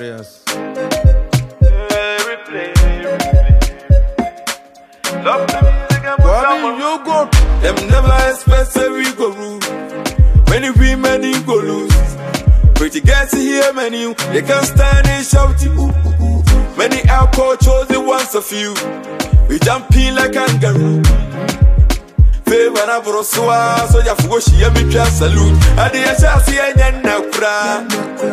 Notorious. Love the music and put Kwame, some you go. Them never expect say we go rule. Many women you go lose. Pretty girls here, many they can't stand and shout you. Ooh, ooh, ooh. Many alcohol chosen once a few. We jumping like kangaroo. Favor na brosua, so ya fugo shi ya mi twa salute. Ade ya sha si enya na kura.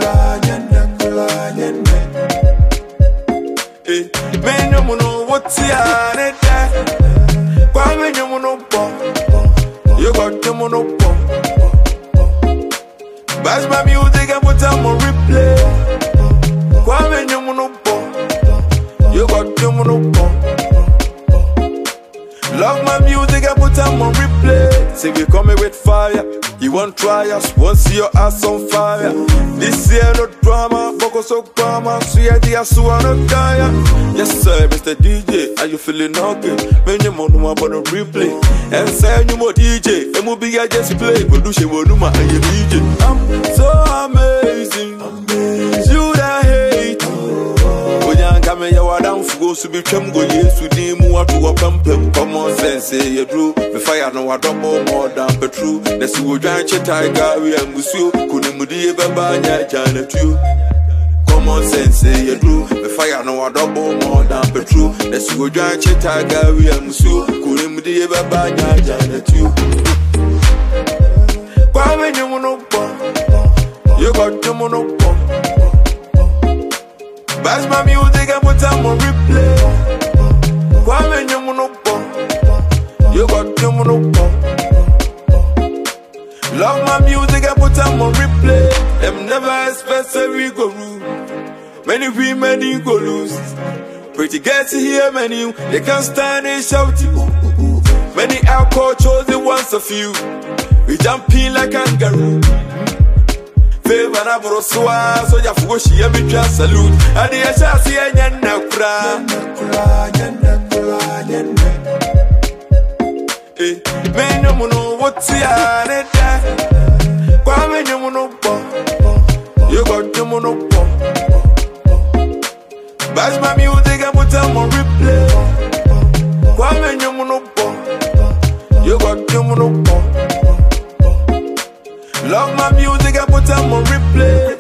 Eh, men no no what's ya ne da. Kwame nyomo no bo. You got nyomo no bo. Bash my music and put them on replay. Kwame nyomo no bo. You got nyomo no bo. Love my music and put them on replay. Say we coming with fire. You want try us, want see your ass on fire. This year no drama, focus so drama. So yeah, the ass wanna die. Yes sir, Mr. DJ, are you feeling okay? Man, you want to about the replay. And say you more DJ, and will be I just play. But do she want to my DJ? I'm so amazing. You that hate. onyanka meyɛ wadamfoɔ so bitwam go yesu din mu ato wɔpampam common sense yɛduru mefa ya no wadɔbɔ mɔɔdan petru na si wodwan kye taiga wia musuo konimdie bɛba nya agyanatuo common sense yɛduru mefa ya no wadɔbɔ mɔɔdan petru na si wodwan kye taiga wia musuo konimdie bɛba nya agyanatuo kwame nyem no bɔ yɛkɔdwom no bɔ Bash my music and put them on replay. Kwame nyomo no bo. You got nyomo no bo. Love my music and put them on replay. Them never expect say we go rule. Many women you go lose. Pretty girls here, many they can't stand and shout you. Many alcohol chosen once a few. We jumping like kangaroo. Favor na brosua, so ya fugo shi ya mi twa salute. Ade ya sha si enya na kura. Eh, men no no what ya ne da. Kwa men no no bo. You got no no bo. Bash my music and put them on replay. Kwa men no no bo. You got no no bo. Love my music and put them on replay.